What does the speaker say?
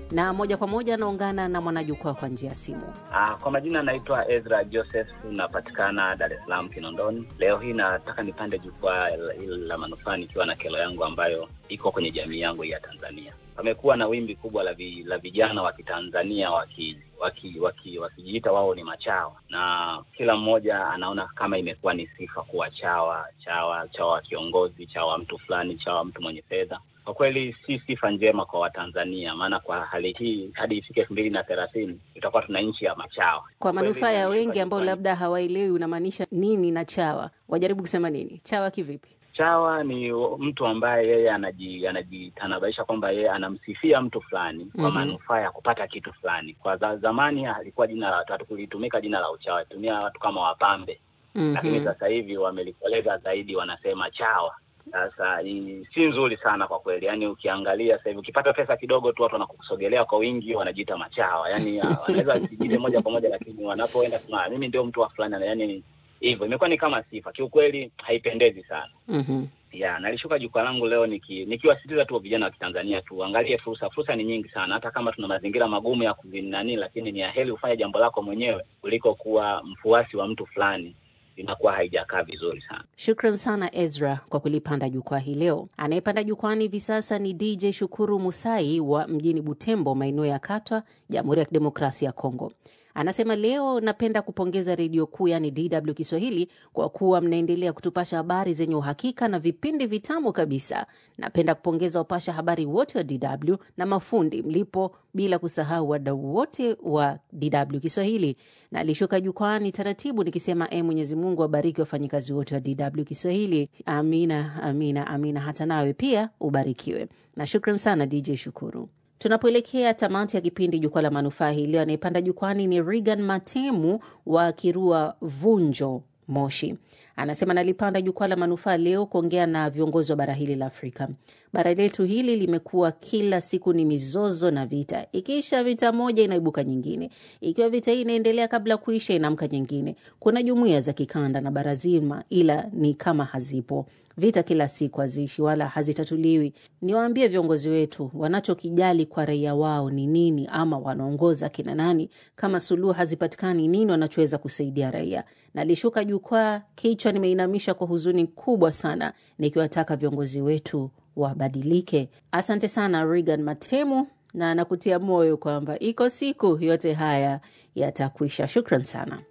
na moja kwa moja anaungana na mwanajukwaa kwa njia ya simu. Ah, kwa majina naitwa Ezra Joseph, napatikana Dar es Salaam Kinondoni. Leo hii nataka nipande jukwaa la, la manufaa nikiwa na kero yangu ambayo iko kwenye jamii yangu ya Tanzania. Pamekuwa na wimbi kubwa la, vi, la vijana wa Kitanzania waki wakijiita waki, waki wao ni machawa, na kila mmoja anaona kama imekuwa ni sifa kuwa chawa chawa chawa kiongozi, chawa mtu fulani, chawa mtu mwenye fedha. Kwa kweli si sifa njema kwa Watanzania, maana kwa hali hii hadi ifike elfu mbili na thelathini tutakuwa tuna nchi ya machawa. Kwa manufaa ya wengi ambao labda hawaelewi unamaanisha nini na chawa, wajaribu kusema nini chawa kivipi? Chawa ni mtu ambaye yeye anaji anajitanabaisha kwamba yeye anamsifia mtu fulani kwa Mhm. manufaa ya kupata kitu fulani. Kwa za, zamani alikuwa jina la watu kulitumika jina la uchawa, tumia watu kama wapambe, lakini Mhm. sasa hivi wamelikoleza zaidi, wanasema chawa. Sasa ni si nzuri sana kwa kweli, yaani ukiangalia sasa hivi ukipata pesa kidogo tu watu wanakusogelea kwa wingi, wanajiita machawa, yaani ah, wanaweza wasijite moja kwa moja, lakini wanapoenda kusema "Ah, mimi ndio mtu wa fulani, yaani hivyo imekuwa ni kama sifa. Kiukweli haipendezi sana Mhm. ya nalishuka jukwaa langu leo niki, nikiwasitiza tu vijana wa Kitanzania tuangalie fursa. Fursa ni nyingi sana, hata kama tuna mazingira magumu ya kuvinani, lakini ni aheri ufanye jambo lako mwenyewe kuliko kuwa mfuasi wa mtu fulani, inakuwa haijakaa vizuri sana. Shukran sana Ezra kwa kulipanda jukwaa hii leo. Anayepanda jukwani hivi sasa ni DJ Shukuru Musai wa mjini Butembo, maeneo ya Katwa, Jamhuri ya Kidemokrasia ya Kongo. Anasema leo napenda kupongeza redio kuu yani DW Kiswahili kwa kuwa mnaendelea kutupasha habari zenye uhakika na vipindi vitamu kabisa. Napenda kupongeza wapasha habari wote wa DW na mafundi mlipo, bila kusahau wadau wote wa DW Kiswahili. Na alishuka jukwani taratibu nikisema, e, Mwenyezi Mungu abariki wafanyikazi wote wa DW Kiswahili. Amina, amina, amina. Hata nawe pia ubarikiwe, na shukran sana DJ Shukuru. Tunapoelekea tamati ya kipindi Jukwaa la Manufaa hii leo, anayepanda jukwani ni Regan Matemu wa Kirua Vunjo, Moshi. Anasema nalipanda jukwaa la manufaa leo kuongea na viongozi wa bara hili la Afrika. Bara letu hili limekuwa kila siku ni mizozo na vita, ikiisha vita moja inaibuka nyingine, ikiwa vita hii inaendelea kabla kuisha inaamka nyingine. Kuna jumuiya za kikanda na bara zima, ila ni kama hazipo. Vita kila siku haziishi wala hazitatuliwi. Niwaambie viongozi wetu wanachokijali kwa raia wao ni nini, ama wanaongoza kina nani? Kama suluhu hazipatikani, nini wanachoweza kusaidia raia? Nalishuka jukwaa, kichwa nimeinamisha kwa huzuni kubwa sana, nikiwataka viongozi wetu wabadilike. Asante sana Regan Matemu, na nakutia moyo kwamba iko siku yote haya yatakwisha. Shukran sana.